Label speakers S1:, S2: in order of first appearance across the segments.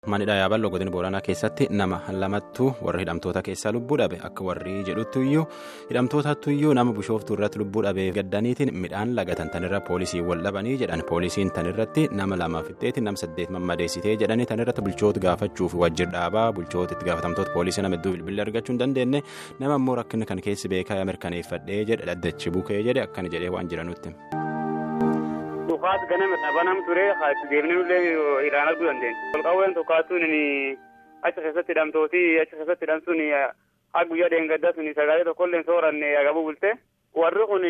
S1: Manidhaa yaaballoo godina booranaa keessatti nama lamattu warra hidhamtoota keessaa lubbuu dhabe akka warri jedhuttuyyuu hidhamtootattuyyuu nama bishooftuu irratti lubbuu dhabeef gaddaniitiin midhaan lagatan tanirra poolisii wal dhabanii jedhan poolisiin tanirratti nama lama fixxeetiin nama saddeet mammadeessitee jedhanii tanirratti bulchoota gaafachuuf wajjir dhaabaa bulchoota itti gaafatamtoota poolisii nama hedduu bilbilli argachuu hin dandeenye nama immoo rakkinni kan keessi beekaa mirkaneeffadhee jedhe dhaddachi bukee jedhe akkana jedhee waan jiranutti.
S2: Dhukaas ganama dhabanam ture deemnee irraan arguu dandeenya. Olqawween tokkaattuun achi keessatti hidhamtooti achi keessatti hidhamtuun haa guyyaa dheengaddaa sun sagalee tokkollee sooranne agabuu bulte. Warri kun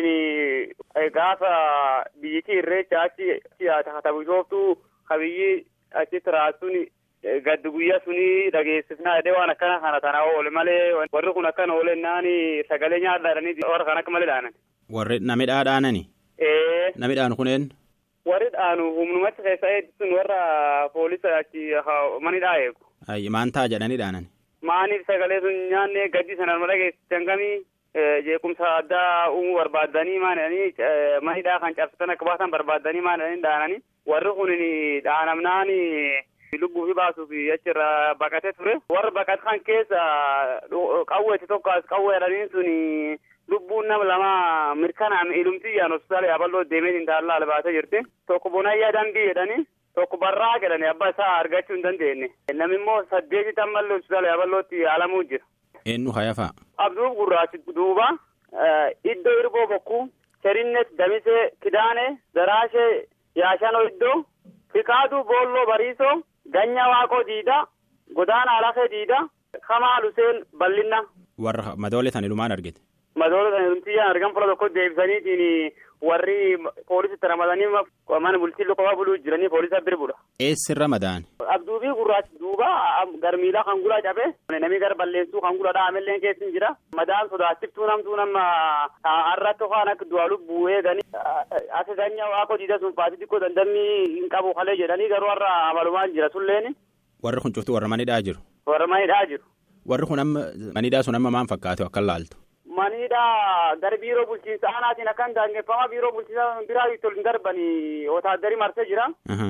S2: gaafa biyyittii irreecha achi takata bishooftuu kabiyyi achitti raasuun gaddi guyyaa suni dhageessifnaa jedhee waan akkana kana tana oole malee warri kun akkana oolennaan sagalee nyaadhaadhanii warra kan akka malee dhaanan.
S1: Warri namidhaa dhaanani. Namidhaan kuneen.
S2: warri dhaanu humnumatti keessa eeggisuun warra poolisa achi manidhaa eegu.
S1: Ayyi maan ta'a jedhanii dhaanan.
S2: Maaniif sagalee sun nyaanne gaddi sanaan mala geessisan kamii jeequmsa addaa uumuu barbaaddanii maanidhanii manidhaa kan cabsatan akka baasan barbaaddanii maanidhanii dhaananii warri kun dhaanamnaan lubbuu fi baasuuf achirra baqatee ture. Warra baqatan keessa qawweetti tokko as qawwee jedhaniin sun lubbuun nama lama mirkanaa'ame ilumtiyyaan hospitaala yaaballoo deemee intaallaa albaatee jirti. Tokko bonayyaa dambii jedhanii tokko barraa jedhanii abbaa isaa argachuu hin dandeenye. Namni immoo saddeeti tammallee hospitaala yaaballootti yaalamuu jira.
S1: Eenyu hayafa?
S2: Abduuf gurraachi duuba iddoo irboo bokkuu Cherinnet Damisee Kidaanee Daraashee Yaashanoo iddoo Fikaaduu Boolloo Bariisoo Ganya Waaqoo Diidaa Godaana Alafee Diidaa Kamaal Huseen Bal'inna.
S1: Warra madoole tan ilumaan argite.
S2: Madoota sana numtiyyaan argan fuula tokko deebisaniitiin warri poolisitti ramadanii mana bultii qofaa buluu jiranii poolisa bira bu'a.
S1: Eessirra madaan?
S2: Abduubii gurraachi duuba garmiilaa kan gulaa cabe namni gara balleessuu kan gulaa dhaamellee keessa jira. Madaan sodaachiftuu namtuu nama har'atti waan akka du'a lubbuu eeganii akka ganya waaqoo diida sun paasii xiqqoo dandamii hin qabu kalee jedhanii garuu har'a amalumaan jira sulleen.
S1: Warri kun cuftuu warra manidhaa jiru.
S2: Warra manidhaa jiru.
S1: Warri kun amma manidhaa sun amma maal fakkaatu akka laaltu?
S2: Manidhaa gara biiroo bulchiinsa aanaatiin akkan daangeffamaa biiroo bulchiinsa biraa itti ol hin darbanii wotaaddarii marsee jira.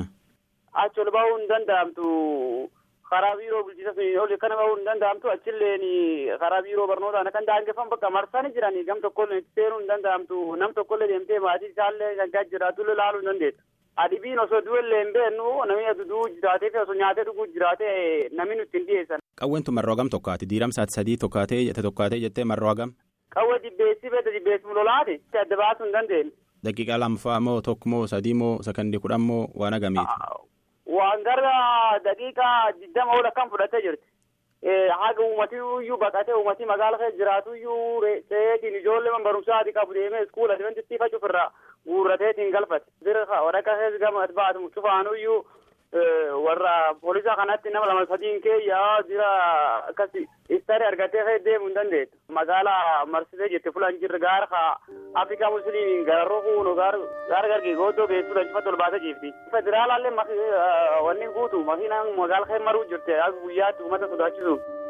S2: Achi ol bahuu hin danda'amtu karaa biiroo bulchiinsa sun ol kana bahuu hin danda'amtu achilleen karaa biiroo barnootaan akkan daangeffamu bakka marsanii jiranii gam tokkollee itti seenuu hin danda'amtu nam tokkollee deemtee maatii isaallee kan jiraatullee laaluu hin dandeettu. Adibiin osoo du'ellee hin beeknu namni aduu jiraatee fi osoo nyaatee dhuguu jiraatee namni nutti hin dhiyeessan.
S1: Qawween tun marroo hagam tokkaati diiramsaati sadii tokkaatee jette tokkaatee jettee marroo hagam.
S2: Qawwee dibbeessi beekta dibbeessi lolaati adda baasuu hin dandeenye.
S1: Daqiiqaa lammaffaa moo tokko moo sadii moo sakandii kudhan moo waan agamiiti.
S2: Waan gara daqiiqaa digdama ol akkam fudhatee jirti. Haga uummatii iyyuu baqatee uummatii magaala keessa jiraatu iyyuu seetiin ijoollee man barumsaati qabu deemee iskuula adventistii facuuf irraa guurrateetiin galfate. Bira waraqaa keessa gama baatu cufaanuu iyyuu warra poolisa kanatti nama lama sadiin keeyyaa jira akkasi istari argatee kee deemuu hin dandeettu. Magaalaa marsitee jirti fulaan jirre gaara ka Afrikaa Musliimiin gararroo kuunu gaara gargii gooddoo geessuu danfifatti ol baatee jirti. Federaalaallee wanni guutu makiinaan magaala kee maruu jirti guyyaatti uummata sodaachisu.